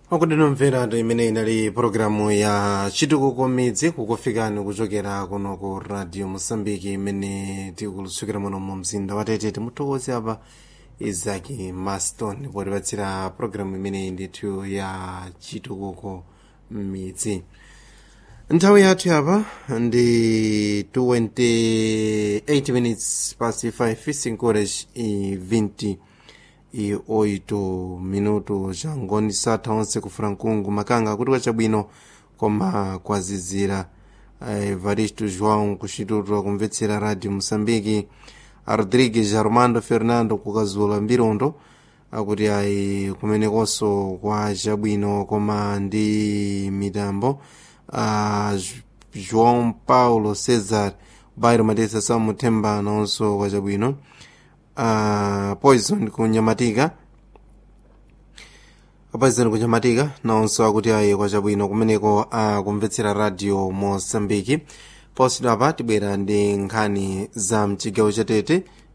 mwakudinomvera imene inali pologalamu ya chitukuko midzi kukufikani kuchokera kuno ku radio mosambiki imene tikulutsukira muno mu mzinda wa tete timuthokoze apa izaki maston potipatsira pologalamu imene ndithu ya chitukuko midzi nthawi yathu apa ndi 28 minutes past 5 5 e 20 e 8 minuto changoni satha onse kufuna mkungu makanga kuti kwachabwino koma kwazizira evaristo joão kuchituto kumvetsera radio moçambique rodrigues armando fernando kukazula mbirondo akuti ayi kumenekonso kwa chabwino koma ndi mitambo uh, joão paulo cesar bairo matesa samuthemba nawonso kwa chabwino uh, poison kunyamatika poison kunyamatika nawonso akuti ayi kwa chabwino kumeneko akumvetsera uh, radio mosambiki posidwa apa tibwera ndi nkhani za mchigawo chatete